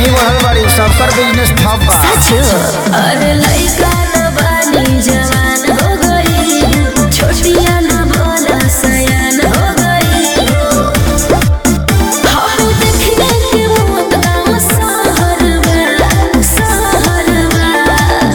नहीं बढ़ल बाड़ी सबकर बिजनेस ठप बा सच अरे लइका न बानी जवान हो गई छोटिया न बोला सयान हो गई हम देखने के मौत गाँव शहर में शहर में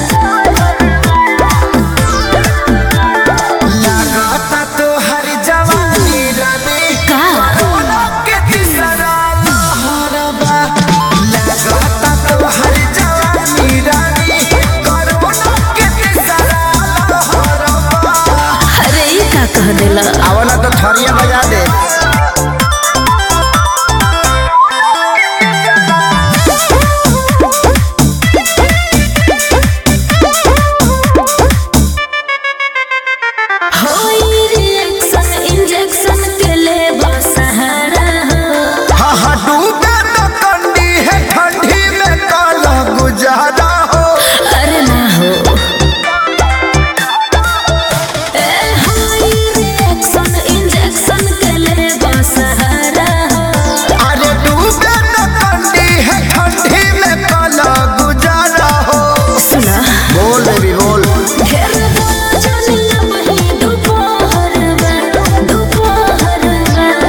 लागता तो हर जवानी रवि का कोरोना के तीसरा लहर बा लागता तो हर जवानी रवि कोरोना के तीसरा लहर बा अरे ई का कह देला आवला तो थरिया बजा दे होई रिएक्शन इंजेक्शन के ले सहारा हा हा डूबे तो कंडी है ठंडी में काला गुजारा हो अरे ना हो ए होई रिएक्शन इंजेक्शन के ले सहारा अरे डूबे तो कंडी है ठंडी में काला गुजारा हो सुना बोल बेबी बोल ढेर बोला जानिया वही दोपहर में दोपहर में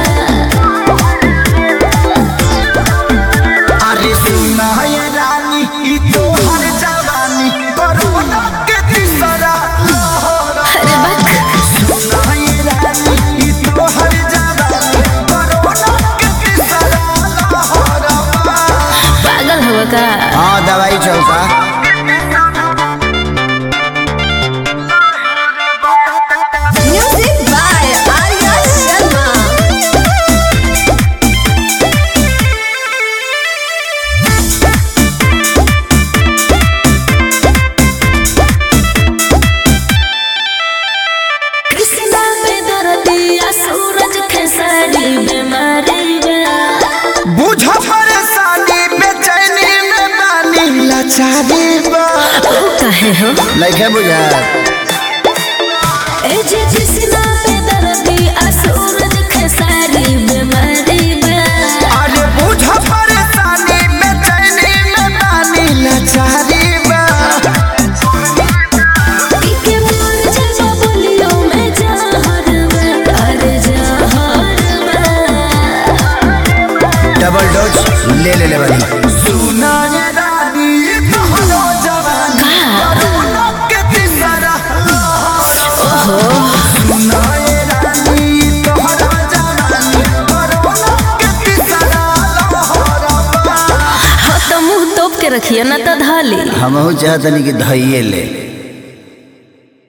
अरे सुना ये रानी ई तो हर जवानी कोरोना के तीसरा लहर अरे बक सुना ये रानी ई तो हर जवानी कोरोना के तीसरा लहर पागल हो का हाँ दवाई चलता म्यूजिक बाय आर्या शर्मा कृष्णा पे दर्दिया सूरज खेसारी बीमारी बा बुझ परेशानी बेचैनी में बानी लाचारी बा ओ कहे हो लइके बुझा ए जे कृष्णा पे दर्दिया सूरज खेसारी बीमारी बा अरे बुझ परेशानी बेचैनी में बानी लाचारी बा पीके मोर जजा बोलियो मैं जहर में अरे जहर में डबल डोज ले ले ले बनी सुना ये रानी तोहरो जवानी कोरोना के तीसरा ओहो सुना ये रानी तोहरो जवानी कोरोना के तीसरा लहर बा हो तो मुंह तोप के रखिए ना तो धाली हमहू चाहतनी कि धइये ले